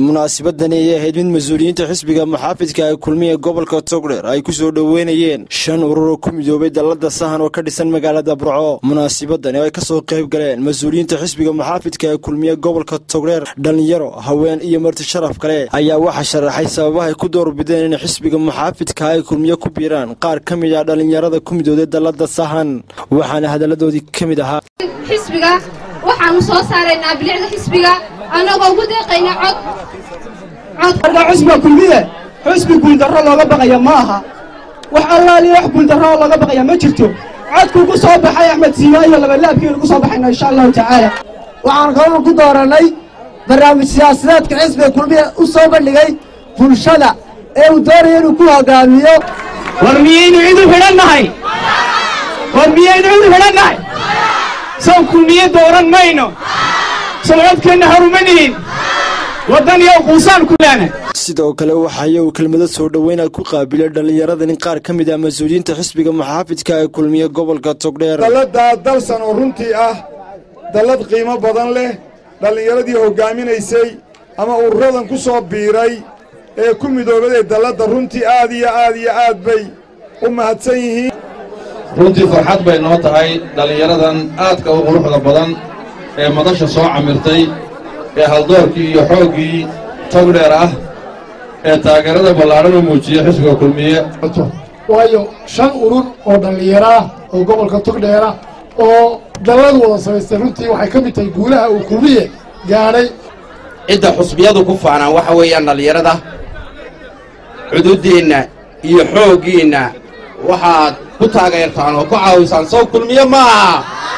munaasabadani ayay ahayd mid mas-uuliyiinta xisbiga muxaafidka ee kulmiya gobolka togdheer ay ku soo dhoweynayeen shan urur oo ku midoobay dallada sahan oo ka dhisan magaalada burco munaasabadani oo ay kasoo qayb galeen mas-uuliyiinta xisbiga muxaafidka ee kulmiya gobolka togdheer dhallinyaro haween iyo marti sharaf kale ayaa waxaa sharaxay sababahay ku doorbideen inay xisbiga muxaafidka ay kulmiye ku biiraan qaar ka mid ah dhallinyarada ku midooday dallada sahan waxaana hadalladoodii ka mid ahaa xisbiga waxaanu soo saaraynaa bilicda xisbiga annagoo ugu deeqayna cod markaa xusbiga kulmiye xusbi guuldarro looga baqaya ma aha wax allaaliya wax guuldarro oo looga baqaya ma jirto codkuu ku soo baxay axmed siima iyo labalaabkiinu ku soo baxayna insha allahu tacaala waxaan kaloo ku dooranay barnaamij siyaasadeedka xisbiga kulmiye u soo bandhigay bulshada ee uu doonaya inuu ku hogaamiyo war miyaynu cid u xidhannahay war miyaynu cid u xidhannahay sow kulmiye dooran mayno sow codkeenna haruma nihin waddan iyo quusaan ku leena sidoo kale waxaa iyagu kelmado soo dhoweyna ku qaabilay dhallinyaradan in qaar ka mid ah mas-uuliyiinta xisbiga muxaafidka ee kulmiye gobolka togdheer dalladaa dalsan oo runtii ah dallad qiimo badan leh dhallinyaradii hoggaaminaysay ama ururadan ku soo biiray ee ku midoobaday dalladda runtii aad iyo aad iyo aad bay u mahadsan yihiin runtii farxad bay noo tahay dhallinyaradan aadka u quruxda badan ee madasha soo camirtay ee haldoorkii iyo xooggii togdheer ah ee taageerada ballaadhan u muujiya xisbiga kulmiye waayo shan urur oo dhallinyaro ah oo gobolka togdheera oo dalladu wada samaystay runtii waxay ka mid tahay guulaha uu kulmiye gaadhay cidda xusbiyadu ku faanaan waxa weeyaan dhallinyarada cududdeenna iyo xooggiinna waxaad ku taageertaan oo ku caawisaan sow kulmiye ma aha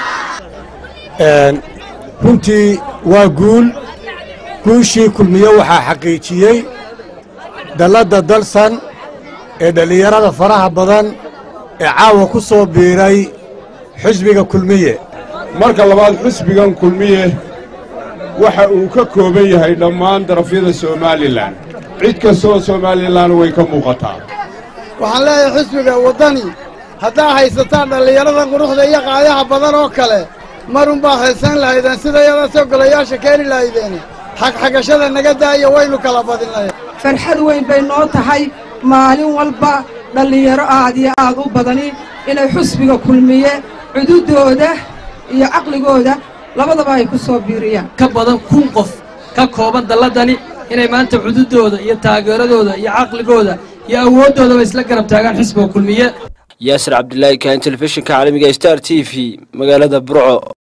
runtii waa guul guushii kulmiye waxaa xaqiijiyey dalladda dalsan ee dhallinyarada faraha badan ee caawa ku soo biiray xisbiga kulmiye marka labaad xisbigan kulmiye waxa uu ka kooban yahay dhammaan darafyada somalilan cid kastooo somalilan way ka muuqataa waxaan leeyahay xisbiga waddani haddaa haysataan dhallinyarada quruxda iyo qaayaha badan oo kale marun baad haysan lahaydeen sida yadaasoo golayaasha keeni lahaydeen xagxagashada naga daaya waynu kala badinay farxad weyn bay noo tahay maalin walba dhallinyaro aad iyo aad u badani inay xusbiga kulmiye cududooda iyo caqligooda labadaba ay ku soo biiriyaan ka badan kun qof ka kooban dalladani inay maanta cududooda iyo taageeradooda iyo caqligooda iyo awooddoodaba isla garab taagaan xisbiga kulmiye yaasir cabdilaahi kaan telefishinka caalamiga star t v magaalada burco